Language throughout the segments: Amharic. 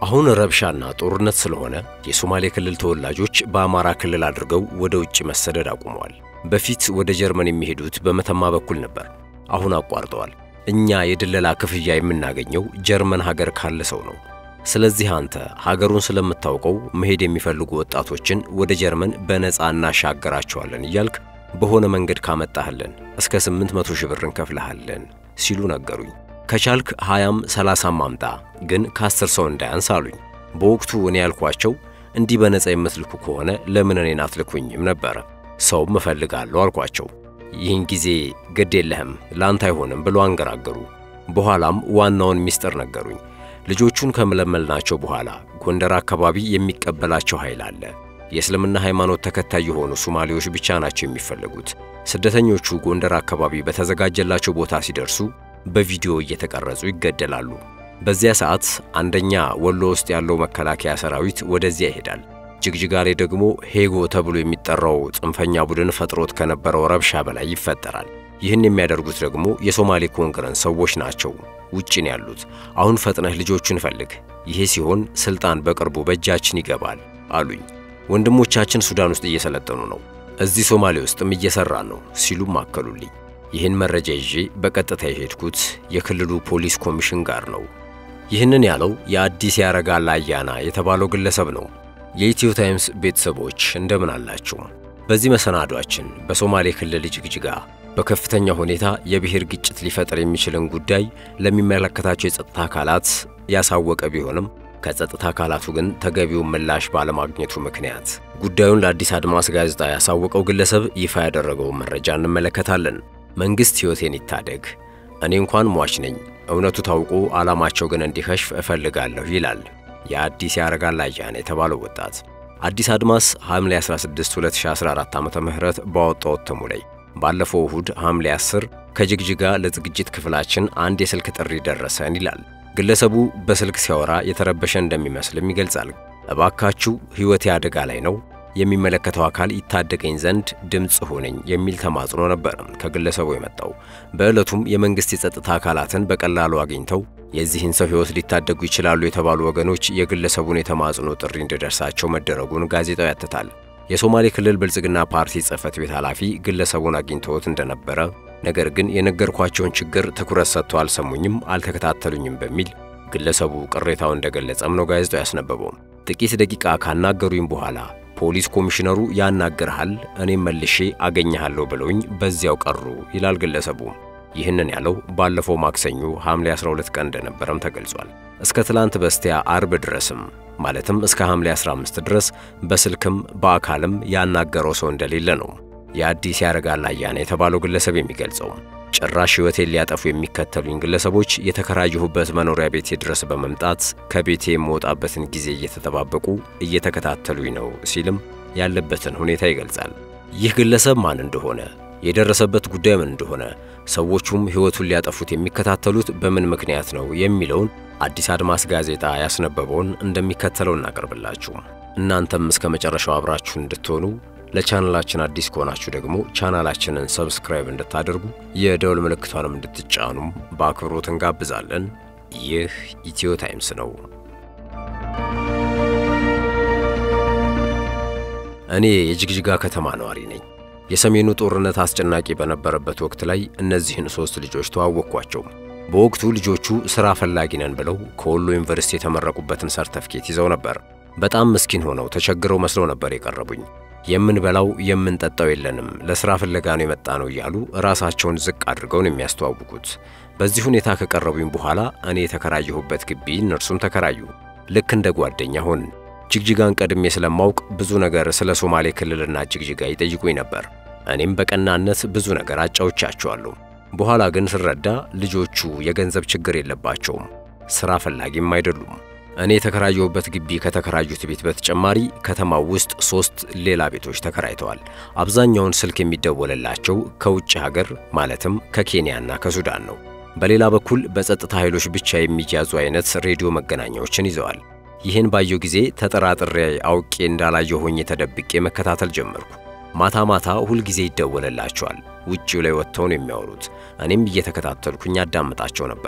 አሁን ረብሻና ጦርነት ስለሆነ የሶማሌ ክልል ተወላጆች በአማራ ክልል አድርገው ወደ ውጭ መሰደድ አቁመዋል። በፊት ወደ ጀርመን የሚሄዱት በመተማ በኩል ነበር። አሁን አቋርጠዋል። እኛ የድለላ ክፍያ የምናገኘው ጀርመን ሀገር ካለ ሰው ነው። ስለዚህ አንተ ሀገሩን ስለምታውቀው መሄድ የሚፈልጉ ወጣቶችን ወደ ጀርመን በነፃ እናሻገራቸዋለን እያልክ በሆነ መንገድ ካመጣህልን እስከ 800 ሺህ ብር እንከፍልሃለን ሲሉ ነገሩኝ። ከቻልክ ሃያም ሰላሳም አምጣ ግን ከአስር ሰው እንዳያንስ አሉኝ። በወቅቱ እኔ ያልኳቸው እንዲህ በነፃ የምትልኩ ከሆነ ለምን እኔን አትልኩኝም ነበረ። ሰውም እፈልጋለሁ አልኳቸው። ይህን ጊዜ ግድ የለህም ለአንተ አይሆንም ብሎ አንገራገሩ። በኋላም ዋናውን ሚስጥር ነገሩኝ። ልጆቹን ከመለመልናቸው በኋላ ጎንደር አካባቢ የሚቀበላቸው ኃይል አለ። የእስልምና ሃይማኖት ተከታይ የሆኑ ሶማሌዎች ብቻ ናቸው የሚፈለጉት። ስደተኞቹ ጎንደር አካባቢ በተዘጋጀላቸው ቦታ ሲደርሱ በቪዲዮ እየተቀረጹ ይገደላሉ። በዚያ ሰዓት አንደኛ ወሎ ውስጥ ያለው መከላከያ ሰራዊት ወደዚያ ይሄዳል። ጅግጅጋ ላይ ደግሞ ሄጎ ተብሎ የሚጠራው ጽንፈኛ ቡድን ፈጥሮት ከነበረው ረብሻ በላይ ይፈጠራል። ይህን የሚያደርጉት ደግሞ የሶማሌ ኮንግረስ ሰዎች ናቸው። ውጭ ነው ያሉት። አሁን ፈጥነህ ልጆቹን ፈልግ። ይሄ ሲሆን ስልጣን በቅርቡ በእጃችን ይገባል አሉኝ። ወንድሞቻችን ሱዳን ውስጥ እየሰለጠኑ ነው፣ እዚህ ሶማሌ ውስጥም እየሰራን ነው ሲሉም አከሉልኝ። ይህን መረጃ ይዤ በቀጥታ የሄድኩት የክልሉ ፖሊስ ኮሚሽን ጋር ነው። ይህንን ያለው የአዲስ ያረጋል አያና የተባለው ግለሰብ ነው። የኢትዮ ታይምስ ቤተሰቦች እንደምን አላችሁ? በዚህ መሰናዷችን በሶማሌ ክልል ጅግጅጋ በከፍተኛ ሁኔታ የብሔር ግጭት ሊፈጥር የሚችልን ጉዳይ ለሚመለከታቸው የጸጥታ አካላት ያሳወቀ ቢሆንም ከጸጥታ አካላቱ ግን ተገቢውን ምላሽ ባለማግኘቱ ምክንያት ጉዳዩን ለአዲስ አድማስ ጋዜጣ ያሳወቀው ግለሰብ ይፋ ያደረገውን መረጃ እንመለከታለን። መንግሥት ሕይወቴን ይታደግ፣ እኔ እንኳን ሟች ነኝ፣ እውነቱ ታውቆ ዓላማቸው ግን እንዲከሽፍ እፈልጋለሁ ይላል የአዲስ ያረጋል አያና የተባለው ወጣት። አዲስ አድማስ ሐምሌ 16 2014 ዓ ም ባወጣው እትሙ ላይ ባለፈው እሁድ ሐምሌ 10 ከጅግጅጋ ለዝግጅት ክፍላችን አንድ የስልክ ጥሪ ደረሰን ይላል። ግለሰቡ በስልክ ሲያወራ የተረበሸ እንደሚመስልም ይገልጻል። እባካችሁ ሕይወቴ አደጋ ላይ ነው፣ የሚመለከተው አካል ይታደገኝ ዘንድ ድምፅ ሆነኝ የሚል ተማጽኖ ነበር ከግለሰቡ የመጣው። በዕለቱም የመንግሥት የጸጥታ አካላትን በቀላሉ አግኝተው የዚህን ሰው ሕይወት ሊታደጉ ይችላሉ የተባሉ ወገኖች የግለሰቡን የተማጽኖ ጥሪ እንዲደርሳቸው መደረጉን ጋዜጣው ያትታል። የሶማሌ ክልል ብልጽግና ፓርቲ ጽሕፈት ቤት ኃላፊ ግለሰቡን አግኝተውት እንደነበረ ነገር ግን የነገርኳቸውን ችግር ትኩረት ሰጥተው አልሰሙኝም፣ አልተከታተሉኝም በሚል ግለሰቡ ቅሬታው እንደገለጸም ነው ጋዜጣው ያስነበበው። ጥቂት ደቂቃ ካናገሩኝ በኋላ ፖሊስ ኮሚሽነሩ ያናግርሃል፣ እኔም መልሼ አገኘሃለሁ ብለውኝ በዚያው ቀሩ ይላል ግለሰቡ። ይህንን ያለው ባለፈው ማክሰኞ ሐምሌ 12 ቀን እንደነበረም ተገልጿል። እስከ ትላንት በስቲያ አርብ ድረስም ማለትም እስከ ሐምሌ 15 ድረስ በስልክም በአካልም ያናገረው ሰው እንደሌለ ነው የአዲስ ያረጋል አያና የተባለው ግለሰብ የሚገልጸው። ጭራሽ ሕይወቴን ሊያጠፉ የሚከተሉኝ ግለሰቦች የተከራየሁበት መኖሪያ ቤቴ ድረስ በመምጣት ከቤቴ የምወጣበትን ጊዜ እየተጠባበቁ እየተከታተሉኝ ነው ሲልም ያለበትን ሁኔታ ይገልጻል። ይህ ግለሰብ ማን እንደሆነ የደረሰበት ጉዳይ ምን እንደሆነ ሰዎቹም ሕይወቱን ሊያጠፉት የሚከታተሉት በምን ምክንያት ነው የሚለውን አዲስ አድማስ ጋዜጣ ያስነበበውን እንደሚከተለው እናቀርብላችሁ። እናንተም እስከ መጨረሻው አብራችሁ እንድትሆኑ ለቻናላችን አዲስ ከሆናችሁ ደግሞ ቻናላችንን ሰብስክራይብ እንድታደርጉ የደውል ምልክቷንም እንድትጫኑም በአክብሮት እንጋብዛለን። ይህ ኢትዮ ታይምስ ነው። እኔ የጅግጅጋ ከተማ ነዋሪ ነኝ። የሰሜኑ ጦርነት አስጨናቂ በነበረበት ወቅት ላይ እነዚህን ሦስት ልጆች ተዋወቅኳቸው። በወቅቱ ልጆቹ ሥራ ፈላጊ ነን ብለው ከወሎ ዩኒቨርሲቲ የተመረቁበትን ሰርተፍኬት ይዘው ነበር። በጣም ምስኪን ሆነው ተቸግረው መስለው ነበር የቀረቡኝ። የምንበላው የምንጠጣው የለንም፣ ለሥራ ፍለጋ ነው የመጣ ነው እያሉ ራሳቸውን ዝቅ አድርገው ነው የሚያስተዋውቁት። በዚህ ሁኔታ ከቀረቡኝ በኋላ እኔ የተከራየሁበት ግቢ እነርሱም ተከራዩ። ልክ እንደ ጓደኛ ሆንን። ጅግጅጋን ቀድሜ ስለማውቅ ብዙ ነገር ስለ ሶማሌ ክልልና ጅግጅጋ ይጠይቁኝ ነበር። እኔም በቀናነት ብዙ ነገር አጫውቻቸዋለሁ። በኋላ ግን ስረዳ ልጆቹ የገንዘብ ችግር የለባቸውም፣ ሥራ ፈላጊም አይደሉም። እኔ የተከራየሁበት ግቢ ከተከራዩት ቤት በተጨማሪ ከተማው ውስጥ ሦስት ሌላ ቤቶች ተከራይተዋል። አብዛኛውን ስልክ የሚደወልላቸው ከውጭ ሀገር ማለትም ከኬንያና ከሱዳን ነው። በሌላ በኩል በጸጥታ ኃይሎች ብቻ የሚያዙ አይነት ሬዲዮ መገናኛዎችን ይዘዋል። ይህን ባየው ጊዜ ተጠራጥሬ አውቄ እንዳላየው ሆኜ ተደብቄ መከታተል ጀመርኩ። ማታ ማታ ሁልጊዜ ይደወልላቸዋል። ውጪው ላይ ወጥተው ነው የሚያወሩት። እኔም እየተከታተልኩኝ አዳምጣቸው ነበር።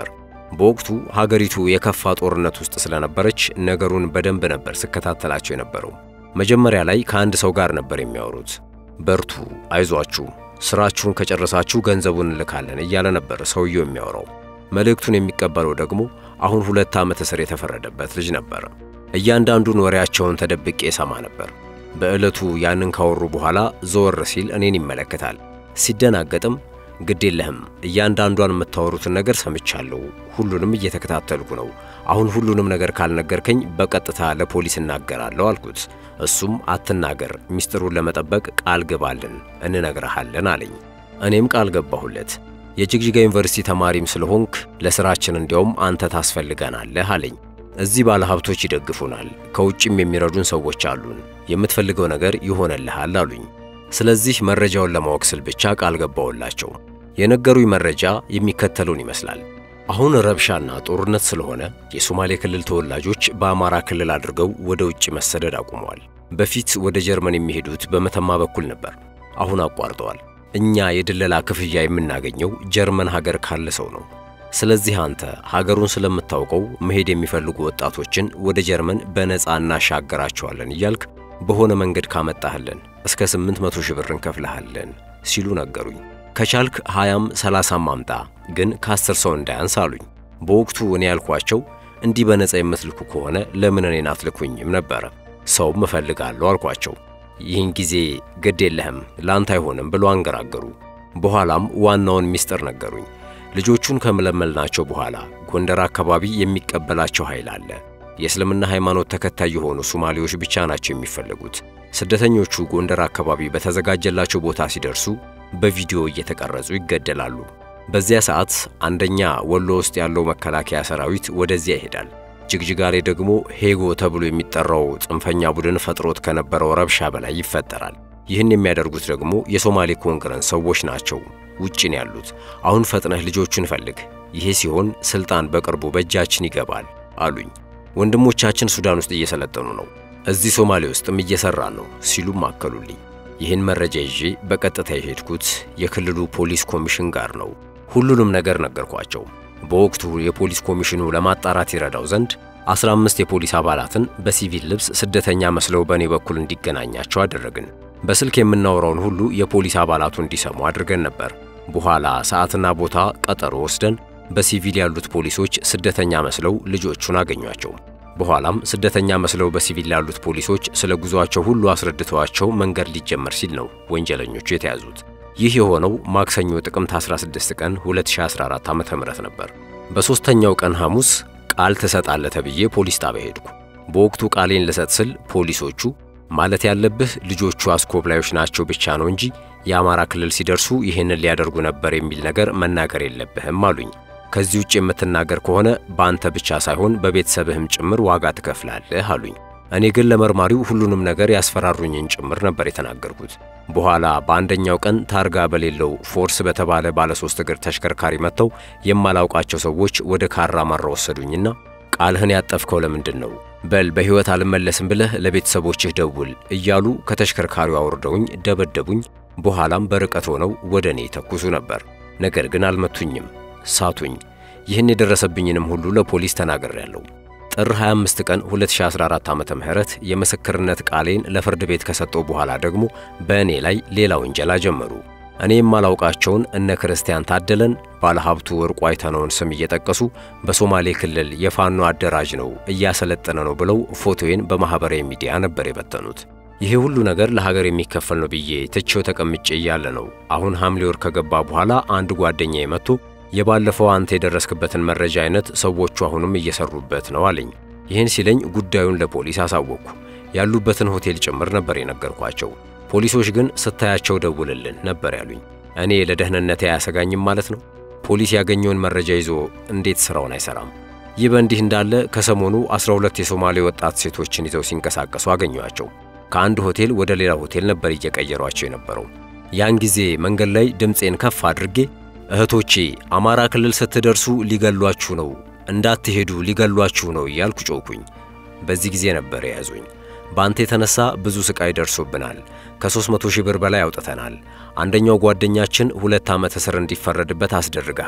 በወቅቱ ሀገሪቱ የከፋ ጦርነት ውስጥ ስለነበረች ነገሩን በደንብ ነበር ስከታተላቸው የነበረው። መጀመሪያ ላይ ከአንድ ሰው ጋር ነበር የሚያወሩት። በርቱ፣ አይዟችሁ፣ ስራችሁን ከጨረሳችሁ ገንዘቡን እንልካለን እያለ ነበር ሰውየው የሚያወራው። መልእክቱን የሚቀበለው ደግሞ አሁን ሁለት ዓመት እስር የተፈረደበት ልጅ ነበር። እያንዳንዱን ወሬያቸውን ተደብቄ ሰማ ነበር። በዕለቱ ያንን ካወሩ በኋላ ዘወር ሲል እኔን ይመለከታል። ሲደናገጥም ግድ የለህም እያንዳንዷን የምታወሩትን ነገር ሰምቻለሁ፣ ሁሉንም እየተከታተልኩ ነው። አሁን ሁሉንም ነገር ካልነገርከኝ በቀጥታ ለፖሊስ እናገራለሁ አልኩት። እሱም አትናገር፣ ሚስጥሩን ለመጠበቅ ቃል ግባልን፣ እንነግረሃለን አለኝ። እኔም ቃል ገባሁለት። የጅግጅጋ ዩኒቨርሲቲ ተማሪም ስለሆንክ ለሥራችን እንዲያውም አንተ ታስፈልገናለህ አለኝ። እዚህ ባለ ሀብቶች ይደግፉናል፣ ከውጭም የሚረዱን ሰዎች አሉን፣ የምትፈልገው ነገር ይሆነልሃል አሉኝ። ስለዚህ መረጃውን ለማወቅ ስል ብቻ ቃል ገባውላቸው። የነገሩኝ መረጃ የሚከተለውን ይመስላል። አሁን ረብሻና ጦርነት ስለሆነ የሶማሌ ክልል ተወላጆች በአማራ ክልል አድርገው ወደ ውጭ መሰደድ አቁመዋል። በፊት ወደ ጀርመን የሚሄዱት በመተማ በኩል ነበር፣ አሁን አቋርጠዋል። እኛ የድለላ ክፍያ የምናገኘው ጀርመን ሀገር ካለ ሰው ነው። ስለዚህ አንተ ሀገሩን ስለምታውቀው መሄድ የሚፈልጉ ወጣቶችን ወደ ጀርመን በነፃ እናሻገራቸዋለን እያልክ በሆነ መንገድ ካመጣህልን እስከ 800 ሺህ ብር እንከፍልሃለን ሲሉ ነገሩኝ። ከቻልክ 20ም 30ም አምጣ፣ ግን ከአስር ሰው እንዳያንስ አሉኝ። በወቅቱ እኔ ያልኳቸው እንዲህ በነፃ የምትልኩ ከሆነ ለምን እኔን አትልኩኝም ነበረ። ሰውም እፈልጋለሁ አልኳቸው። ይህን ጊዜ ግድ የለህም ላንተ አይሆንም ብሎ አንገራገሩ። በኋላም ዋናውን ሚስጥር ነገሩኝ። ልጆቹን ከመለመልናቸው በኋላ ጎንደር አካባቢ የሚቀበላቸው ኃይል አለ። የእስልምና ሃይማኖት ተከታይ የሆኑ ሶማሌዎች ብቻ ናቸው የሚፈለጉት። ስደተኞቹ ጎንደር አካባቢ በተዘጋጀላቸው ቦታ ሲደርሱ በቪዲዮ እየተቀረጹ ይገደላሉ። በዚያ ሰዓት አንደኛ ወሎ ውስጥ ያለው መከላከያ ሰራዊት ወደዚያ ይሄዳል። ጅግጅጋ ላይ ደግሞ ሄጎ ተብሎ የሚጠራው ጽንፈኛ ቡድን ፈጥሮት ከነበረው ረብሻ በላይ ይፈጠራል። ይህን የሚያደርጉት ደግሞ የሶማሌ ኮንግረስ ሰዎች ናቸው። ውጭ ነው ያሉት። አሁን ፈጥነህ ልጆቹን ፈልግ፣ ይሄ ሲሆን ስልጣን በቅርቡ በእጃችን ይገባል አሉኝ። ወንድሞቻችን ሱዳን ውስጥ እየሰለጠኑ ነው፣ እዚህ ሶማሌ ውስጥም እየሰራን ነው ሲሉም አከሉልኝ። ይህን መረጃ ይዤ በቀጥታ የሄድኩት የክልሉ ፖሊስ ኮሚሽን ጋር ነው። ሁሉንም ነገር ነገርኳቸው። በወቅቱ የፖሊስ ኮሚሽኑ ለማጣራት ይረዳው ዘንድ 15 የፖሊስ አባላትን በሲቪል ልብስ ስደተኛ መስለው በእኔ በኩል እንዲገናኛቸው አደረግን። በስልክ የምናወራውን ሁሉ የፖሊስ አባላቱ እንዲሰሙ አድርገን ነበር። በኋላ ሰዓትና ቦታ ቀጠሮ ወስደን በሲቪል ያሉት ፖሊሶች ስደተኛ መስለው ልጆቹን አገኟቸው። በኋላም ስደተኛ መስለው በሲቪል ያሉት ፖሊሶች ስለ ጉዟቸው ሁሉ አስረድተዋቸው መንገድ ሊጀመር ሲል ነው ወንጀለኞቹ የተያዙት። ይህ የሆነው ማክሰኞ ጥቅምት 16 ቀን 2014 ዓ.ም ነበር። በሦስተኛው ቀን ሐሙስ ቃል ትሰጣለህ ተብዬ ፖሊስ ጣቢያ ሄድኩ። በወቅቱ ቃሌን ልሰጥ ስል ፖሊሶቹ ማለት ያለብህ ልጆቹ አስኮብላዮች ናቸው ብቻ ነው እንጂ የአማራ ክልል ሲደርሱ ይህንን ሊያደርጉ ነበር የሚል ነገር መናገር የለብህም አሉኝ። ከዚህ ውጭ የምትናገር ከሆነ በአንተ ብቻ ሳይሆን በቤተሰብህም ጭምር ዋጋ ትከፍላለህ አሉኝ። እኔ ግን ለመርማሪው ሁሉንም ነገር ያስፈራሩኝን ጭምር ነበር የተናገርኩት። በኋላ በአንደኛው ቀን ታርጋ በሌለው ፎርስ በተባለ ባለ ሶስት እግር ተሽከርካሪ መጥተው የማላውቃቸው ሰዎች ወደ ካራ ማራ ወሰዱኝና ቃልህን ያጠፍከው ለምንድን ነው? በል በሕይወት አልመለስም ብለህ ለቤተሰቦችህ ደውል እያሉ ከተሽከርካሪው አውርደውኝ ደበደቡኝ። በኋላም በርቀት ሆነው ወደ እኔ ተኩሱ ነበር። ነገር ግን አልመቱኝም፣ ሳቱኝ። ይህን የደረሰብኝንም ሁሉ ለፖሊስ ተናግሬያለሁ። ጥር 25 ቀን 2014 ዓመተ ምህረት የምስክርነት ቃሌን ለፍርድ ቤት ከሰጠው በኋላ ደግሞ በእኔ ላይ ሌላ ውንጀላ ጀመሩ። እኔ የማላውቃቸውን እነ ክርስቲያን ታደለን ባለሀብቱ ወርቁ አይተነውን ስም እየጠቀሱ በሶማሌ ክልል የፋኖ አደራጅ ነው እያሰለጠነ ነው ብለው ፎቶዬን በማኅበራዊ ሚዲያ ነበር የበተኑት። ይሄ ሁሉ ነገር ለሀገር የሚከፈል ነው ብዬ ትቼው ተቀምጬ እያለ ነው አሁን ሐምሌ ወር ከገባ በኋላ አንድ ጓደኛዬ መጥቶ የባለፈው አንተ የደረስክበትን መረጃ አይነት ሰዎቹ አሁንም እየሰሩበት ነው አለኝ። ይህን ሲለኝ ጉዳዩን ለፖሊስ አሳወቅኩ። ያሉበትን ሆቴል ጭምር ነበር የነገርኳቸው። ፖሊሶች ግን ስታያቸው ደውልልን ነበር ያሉኝ። እኔ ለደህንነቴ አያሰጋኝም ማለት ነው። ፖሊስ ያገኘውን መረጃ ይዞ እንዴት ስራውን አይሰራም? ይህ በእንዲህ እንዳለ ከሰሞኑ 12 የሶማሌ ወጣት ሴቶችን ይዘው ሲንቀሳቀሱ አገኘኋቸው። ከአንድ ሆቴል ወደ ሌላ ሆቴል ነበር እየቀየሯቸው የነበረው። ያን ጊዜ መንገድ ላይ ድምፄን ከፍ አድርጌ እህቶቼ አማራ ክልል ስትደርሱ ሊገሏችሁ ነው፣ እንዳትሄዱ ሊገሏችሁ ነው እያልኩ ጮኩኝ። በዚህ ጊዜ ነበር የያዙኝ። በአንተ የተነሳ ብዙ ስቃይ ደርሶብናል። ከ300 ሺህ ብር በላይ አውጥተናል። አንደኛው ጓደኛችን ሁለት ዓመት እስር እንዲፈረድበት አስደርገሃል።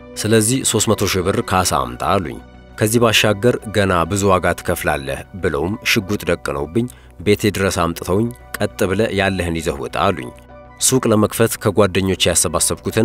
ስለዚህ 300 ሺህ ብር ካሳ አምጣ አሉኝ። ከዚህ ባሻገር ገና ብዙ ዋጋ ትከፍላለህ ብለውም ሽጉጥ ደቅነውብኝ ቤቴ ድረስ አምጥተውኝ ቀጥ ብለ ያለህን ይዘህ ውጣ አሉኝ። ሱቅ ለመክፈት ከጓደኞች ያሰባሰብኩትን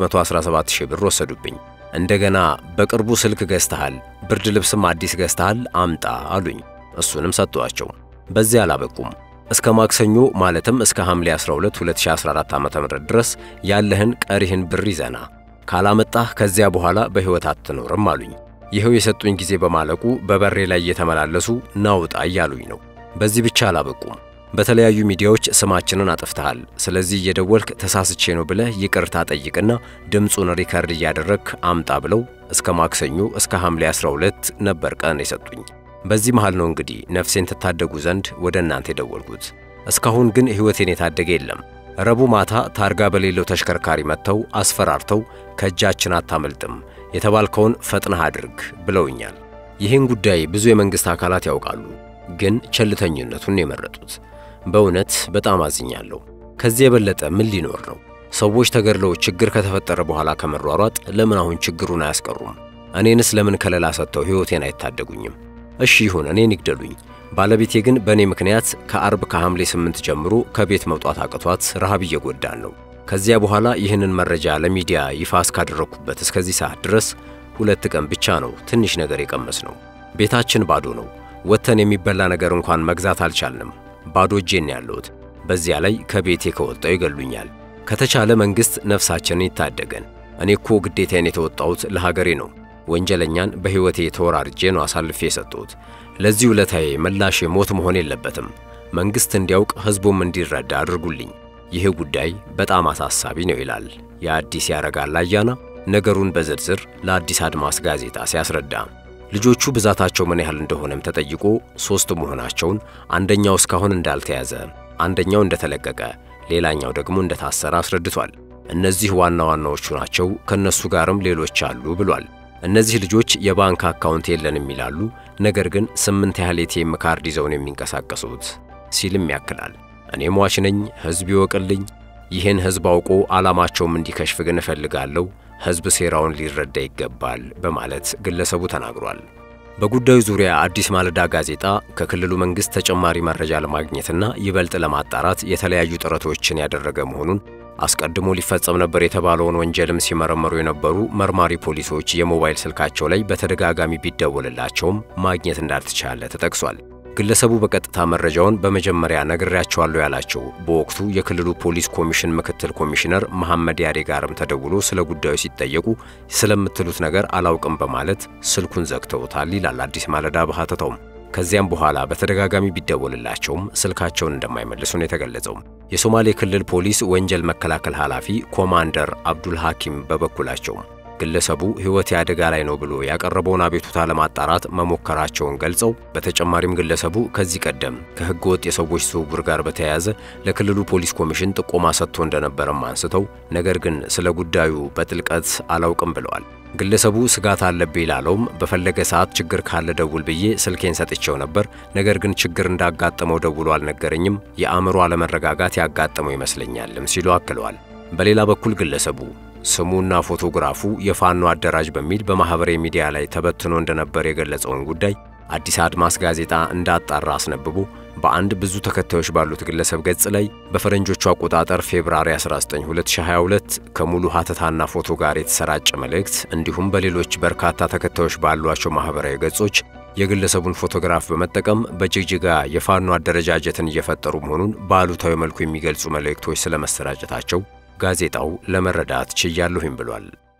117 ሺህ ብር ወሰዱብኝ። እንደገና በቅርቡ ስልክ ገዝተሃል፣ ብርድ ልብስም አዲስ ገዝተሃል አምጣ አሉኝ። እሱንም ሰጥቷቸው በዚህ አላበቁም። እስከ ማክሰኞ ማለትም እስከ ሐምሌ 12 2014 ዓ.ም ድረስ ያለህን ቀሪህን ብር ይዘና ካላመጣህ ከዚያ በኋላ በሕይወት አትኖርም አሉኝ። ይኸው የሰጡኝ ጊዜ በማለቁ በበሬ ላይ እየተመላለሱ ናውጣ እያሉኝ ነው። በዚህ ብቻ አላበቁም። በተለያዩ ሚዲያዎች ስማችንን አጥፍተሃል፣ ስለዚህ እየደወልክ ተሳስቼ ነው ብለህ ይቅርታ ጠይቅና ድምፁን ሪከርድ እያደረግክ አምጣ ብለው እስከ ማክሰኞ እስከ ሐምሌ 12 ነበር ቀን የሰጡኝ። በዚህ መሃል ነው እንግዲህ ነፍሴን ትታደጉ ዘንድ ወደ እናንተ የደወልኩት። እስካሁን ግን ሕይወቴን የታደገ የለም። ረቡዕ ማታ ታርጋ በሌለው ተሽከርካሪ መጥተው አስፈራርተው ከእጃችን አታመልጥም፣ የተባልከውን ፈጥነህ አድርግ ብለውኛል። ይህን ጉዳይ ብዙ የመንግሥት አካላት ያውቃሉ፣ ግን ቸልተኝነቱን የመረጡት። በእውነት በጣም አዝኛለሁ። ከዚህ የበለጠ ምን ሊኖር ነው? ሰዎች ተገድለው ችግር ከተፈጠረ በኋላ ከመሯሯጥ ለምን አሁን ችግሩን አያስቀሩም? እኔንስ ለምን ከለላ ሰጥተው ሕይወቴን አይታደጉኝም? እሺ ይሁን፣ እኔን ይግደሉኝ። ባለቤቴ ግን በእኔ ምክንያት ከአርብ ከሐምሌ ስምንት ጀምሮ ከቤት መውጣት አቅቷት ረሃብ እየጎዳን ነው። ከዚያ በኋላ ይህንን መረጃ ለሚዲያ ይፋ እስካደረግኩበት እስከዚህ ሰዓት ድረስ ሁለት ቀን ብቻ ነው ትንሽ ነገር የቀመስ ነው። ቤታችን ባዶ ነው። ወጥተን የሚበላ ነገር እንኳን መግዛት አልቻልንም። ባዶ እጄን ያለሁት። በዚያ ላይ ከቤቴ ከወጣው ይገሉኛል። ከተቻለ መንግሥት ነፍሳችንን ይታደገን። እኔ እኮ ግዴታዬን የተወጣሁት ለሀገሬ ነው። ወንጀለኛን በሕይወቴ ተወራርጄ ነው አሳልፌ የሰጠሁት። ለዚህ ውለታዬ ምላሽ ሞት መሆን የለበትም። መንግሥት እንዲያውቅ ሕዝቡም እንዲረዳ አድርጉልኝ። ይህ ጉዳይ በጣም አሳሳቢ ነው ይላል የአዲስ ያረጋል አያና ነገሩን በዝርዝር ለአዲስ አድማስ ጋዜጣ ሲያስረዳ። ልጆቹ ብዛታቸው ምን ያህል እንደሆነም ተጠይቆ ሦስት መሆናቸውን፣ አንደኛው እስካሁን እንዳልተያዘ፣ አንደኛው እንደተለቀቀ፣ ሌላኛው ደግሞ እንደታሰረ አስረድቷል። እነዚህ ዋና ዋናዎቹ ናቸው፣ ከነሱ ጋርም ሌሎች አሉ ብሏል። እነዚህ ልጆች የባንክ አካውንት የለንም ይላሉ፣ ነገር ግን ስምንት ያህል ኤቲኤም ካርድ ይዘውን የሚንቀሳቀሱት ሲልም ያክላል። እኔ ሟች ነኝ፣ ሕዝብ ይወቅልኝ። ይህን ሕዝብ አውቆ ዓላማቸውም እንዲከሽፍ ግን እፈልጋለሁ። ሕዝብ ሴራውን ሊረዳ ይገባል በማለት ግለሰቡ ተናግሯል። በጉዳዩ ዙሪያ አዲስ ማለዳ ጋዜጣ ከክልሉ መንግሥት ተጨማሪ መረጃ ለማግኘትና ይበልጥ ለማጣራት የተለያዩ ጥረቶችን ያደረገ መሆኑን አስቀድሞ ሊፈጸም ነበር የተባለውን ወንጀልም ሲመረመሩ የነበሩ መርማሪ ፖሊሶች የሞባይል ስልካቸው ላይ በተደጋጋሚ ቢደወልላቸውም ማግኘት እንዳልተቻለ ተጠቅሷል። ግለሰቡ በቀጥታ መረጃውን በመጀመሪያ ነግሬያቸዋለሁ ያላቸው በወቅቱ የክልሉ ፖሊስ ኮሚሽን ምክትል ኮሚሽነር መሐመድ ያሬ ጋርም ተደውሎ ስለ ጉዳዩ ሲጠየቁ ስለምትሉት ነገር አላውቅም በማለት ስልኩን ዘግተውታል ይላል አዲስ ማለዳ በሐተታውም። ከዚያም በኋላ በተደጋጋሚ ቢደወልላቸውም ስልካቸውን እንደማይመልሱ ነው የተገለጸው። የሶማሌ ክልል ፖሊስ ወንጀል መከላከል ኃላፊ ኮማንደር አብዱል ሐኪም በበኩላቸው ግለሰቡ ሕይወቴ አደጋ ላይ ነው ብሎ ያቀረበውን አቤቱታ ለማጣራት መሞከራቸውን ገልጸው በተጨማሪም ግለሰቡ ከዚህ ቀደም ከሕገ ወጥ የሰዎች ዝውውር ጋር በተያያዘ ለክልሉ ፖሊስ ኮሚሽን ጥቆማ ሰጥቶ እንደነበረም አንስተው ነገር ግን ስለ ጉዳዩ በጥልቀት አላውቅም ብለዋል። ግለሰቡ ስጋት አለብኝ ላለውም በፈለገ ሰዓት ችግር ካለ ደውል ብዬ ስልኬን ሰጥቼው ነበር። ነገር ግን ችግር እንዳጋጠመው ደውሎ አልነገረኝም። የአእምሮ አለመረጋጋት ያጋጠመው ይመስለኛልም ሲሉ አክለዋል። በሌላ በኩል ግለሰቡ ስሙና ፎቶግራፉ የፋኖ አደራጅ በሚል በማኅበራዊ ሚዲያ ላይ ተበትኖ እንደነበር የገለጸውን ጉዳይ አዲስ አድማስ ጋዜጣ እንዳጣራ አስነብቦ በአንድ ብዙ ተከታዮች ባሉት ግለሰብ ገጽ ላይ በፈረንጆቹ አቆጣጠር ፌብራሪ 19 2022 ከሙሉ ሀተታና ፎቶ ጋር የተሰራጨ መልእክት እንዲሁም በሌሎች በርካታ ተከታዮች ባሏቸው ማኅበራዊ ገጾች የግለሰቡን ፎቶግራፍ በመጠቀም በጅግጅጋ የፋኖ አደረጃጀትን እየፈጠሩ መሆኑን በአሉታዊ መልኩ የሚገልጹ መልእክቶች ስለመሰራጨታቸው ጋዜጣው ለመረዳት ችያለሁኝ ብሏል።